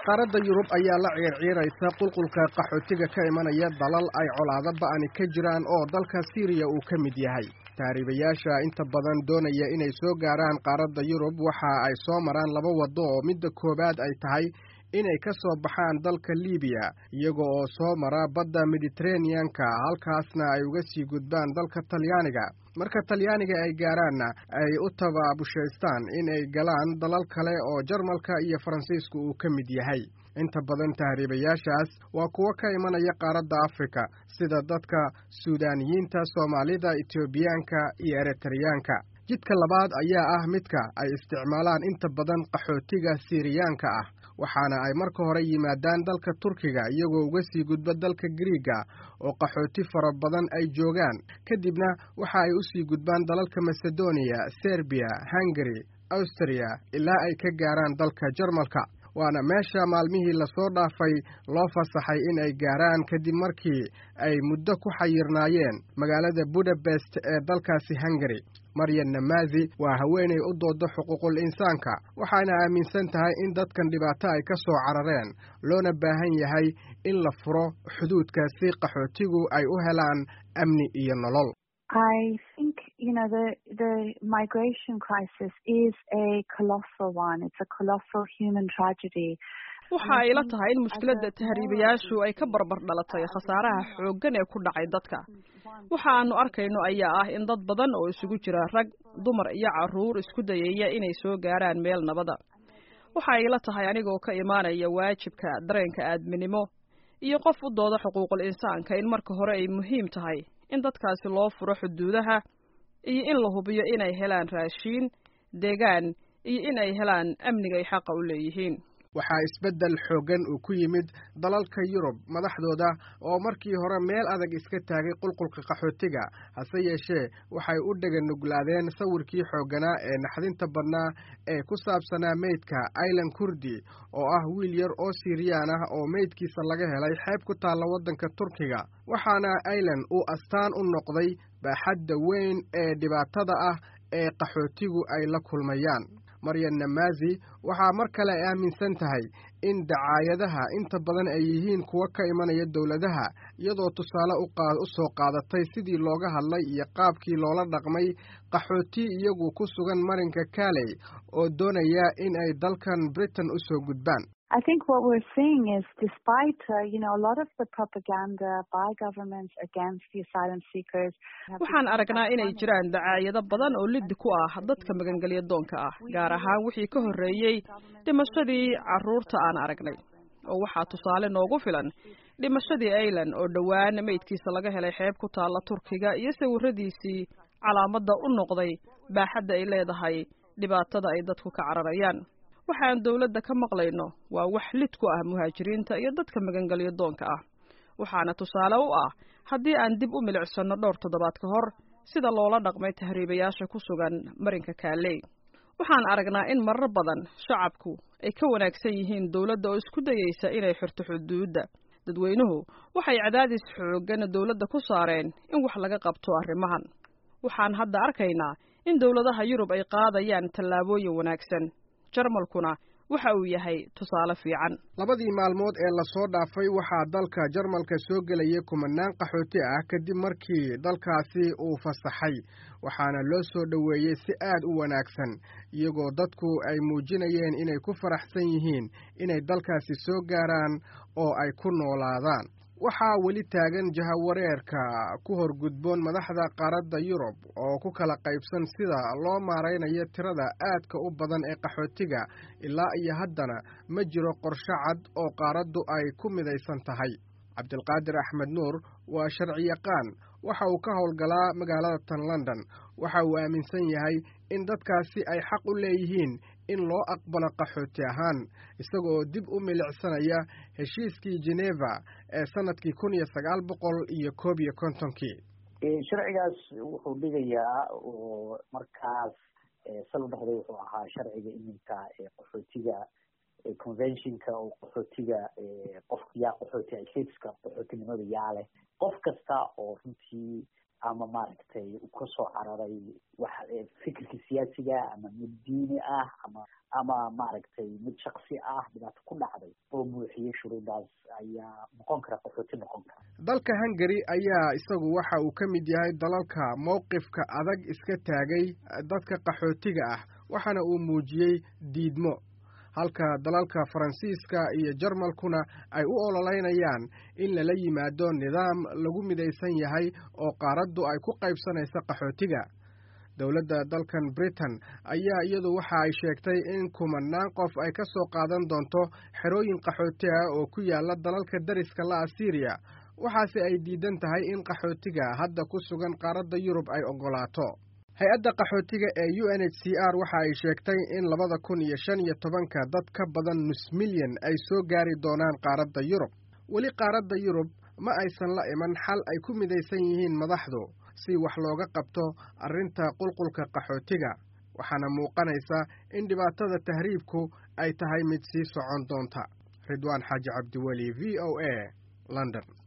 qaaradda yurub ayaa la ciirciiraysa qulqulka qaxootiga ka imanaya dalal ay colaado ba'ani ka jiraan oo dalka siiriya uu ka mid yahay taariibayaasha inta badan doonaya inay soo gaaraan qaaradda yurub waxa ay soo maraan laba waddo oo midda koowaad ay tahay inay ka soo baxaan dalka libiya iyaga oo soo mara badda mediteraneanka halkaasna ay uga sii gudbaan dalka talyaaniga marka talyaaniga ay gaaraanna ay u tababushaystaan inay galaan dalal kale oo jarmalka iyo faransiisku uu ka mid yahay inta badan tahriibayaashaas waa kuwo ka imanaya qaaradda afrika sida dadka suudaaniyiinta soomaalida etoobiyaanka iyo eritreyaanka jidka labaad ayaa ah midka ay isticmaalaan inta badan qaxootiga siiriyaanka ah waxaana ay marka hore yimaadaan dalka turkiga iyagoo uga sii gudba dalka griiga oo qaxooti fara badan ay joogaan kadibna waxa ay u sii gudbaan dalalka masedoniya serbiya hungari austriya ilaa ay ka gaaraan dalka jarmalka waana meesha maalmihii lasoo dhaafay loo fasaxay in ay gaaraan kadib markii ay muddo ku xayirnaayeen magaalada budapest ee dalkaasi hungari maryan namazi waa haweenay u dooda xuquuqul insaanka waxaana aaminsan tahay in dadkan dhibaato ay ka soo carareen loona baahan yahay in la furo xuduudka si qaxootigu ay u helaan amni iyo nolol I think, you know, the, the migration crisis is a colossal one. It's a colossal human tragedy. waxa ay la tahay in mushkiladda tahriibayaashu ay ka barbar dhalatay khasaaraha xooggan ee ku dhacay dadka waxa aanu arkayno ayaa ah in dad badan oo isugu jira rag dumar iyo carruur isku dayaya inay soo gaaraan meel nabada waxa ay la tahay anigoo ka imaanaya waajibka dareenka aadminimo iyo qof u dooda xuquuqul insaanka in marka hore ay muhiim tahay in dadkaasi loo furo xuduudaha iyo in la hubiyo inay helaan raashiin deegaan iyo in ay helaan amniga ay xaqa u leeyihiin waxaa isbeddel xooggan uu ku yimid dalalka yurub madaxdooda oo markii hore meel adag iska taagay qulqulka qaxootiga hase yeeshee waxay u dheganuglaadeen sawirkii xoogganaa ee naxdinta badnaa ee ku saabsanaa meydka ailan kurdi oo ah wiil yar oo siiriyaan ah oo meydkiisa laga helay xeeb ku taalla waddanka turkiga waxaana ailan uu astaan u noqday baaxadda weyn ee dhibaatada ah ee qaxootigu ay la kulmayaan maryan namazi waxaa mar kale ay aaminsan tahay in dacaayadaha inta badan ay yihiin kuwo ka imanaya dowladaha iyadoo tusaale u soo qaadatay sidii looga hadlay iyo qaabkii loola dhaqmay qaxooti iyagu ku sugan marinka kaley oo doonaya in ay dalkan britain u soo gudbaan I think what we're seeing is despite, uh, you know, a lot of the propaganda by governments against the asylum seekers. waxaan aragnaa inay jiraan dacaayado badan oo liddi ku ah dadka magangelya doonka ah gaar ahaan wixii ka horreeyey dhimashadii carruurta aan aragnay oo waxaa tusaale noogu filan dhimashadii ailan oo dhowaan meydkiisa laga helay xeeb ku taalla turkiga iyo sawiradiisii calaamadda u noqday baaxadda ay leedahay dhibaatada ay dadku ka cararayaan waxaan dawladda ka maqlayno waa wax lid ku ah muhaajiriinta iyo dadka magangelyo doonka ah waxaana tusaale u ah haddii aan dib u milicsanno dhowr toddobaad ka hor sida loola dhaqmay tahriibayaasha ku sugan marinka kaaley waxaan aragnaa in marar badan shacabku ay ka wanaagsan yihiin dawladda oo isku dayaysa inay xirto xuduudda dadweynuhu waxay cadaadis xooggan dawladda ku saareen in wax laga qabto arrimahan waxaan hadda arkaynaa in dawladaha yurub ay qaadayaan tallaabooyin wanaagsan jarmalkuna waxa uu yahay tusaale fiican labadii maalmood ee lasoo dhaafay waxaa dalka jarmalka soo gelaya kumanaan qaxooti ah kadib markii dalkaasi uu fasaxay waxaana loo soo dhoweeyey si aad u wanaagsan iyagoo dadku ay muujinayeen inay ku faraxsan yihiin inay dalkaasi soo gaaraan oo ay ku noolaadaan waxaa weli taagan jahawareerka ku horgudboon madaxda qaaradda yurub oo ku kala qaybsan sida loo maaraynayo tirada aadka u badan ee qaxootiga ilaa iyo haddana ma jiro qorsho cad oo qaaraddu ay ku midaysan tahay cabdilqaadir axmed nuur waa sharciyaqaan waxa uu ka howlgalaa magaalada tan london waxa uu aaminsan yahay in dadkaasi ay xaq u leeyihiin in loo aqbalo qaxooti ahaan isagaoo dib u milicsanaya heshiiskii geneva ee sanadkii kun iyo sagaal boqol iyo koob iyo kontonkii sharcigaas wuxuu dhigayaa oo markaas sal dhexday wuxuu ahaa sharciga iminka qaxootiga conventionka oo qaxootiga qof yaa qaxooti stateska qaxootinimada yaa leh qof kasta oo runtii ama maaragtay kasoo cararay wax fikirkii siyaasiga ama mid diini ah ama ama maaragtay mid shaksi ah dhibaato ku dhacday oo buuxiyey shuruudaas ayaa noqon kara qaxooti noqon kara dalka hungary ayaa isagu waxa uu ka mid yahay dalalka mowqifka adag iska taagay dadka qaxootiga ah waxaana uu muujiyey diidmo halka dalalka faransiiska iyo jarmalkuna ay u ololeynayaan in lala yimaado nidaam lagu midaysan yahay oo qaaraddu ay ku qaybsanaysa qaxootiga dowladda dalkan britain ayaa iyadu waxa ay sheegtay in kumanaan qof ay ka soo qaadan doonto xerooyin qaxooti ah oo ku yaala dalalka dariska la asiiriya waxaase ay diidan tahay in qaxootiga hadda ku sugan qaaradda yurub ay oggolaato hay-adda qaxootiga ee u n h c r waxa ay sheegtay in labada kun iyo shan iyo tobanka dad ka badan nus milyan ay soo gaari doonaan qaaradda yurub weli qaaradda yurub ma aysan la iman xal ay ku midaysan yihiin madaxdu si wax looga qabto arrinta qulqulka qaxootiga waxaana muuqanaysa in dhibaatada tahriibku ay tahay mid sii socon doonta ridwaan xaaji cabdiweli v o a london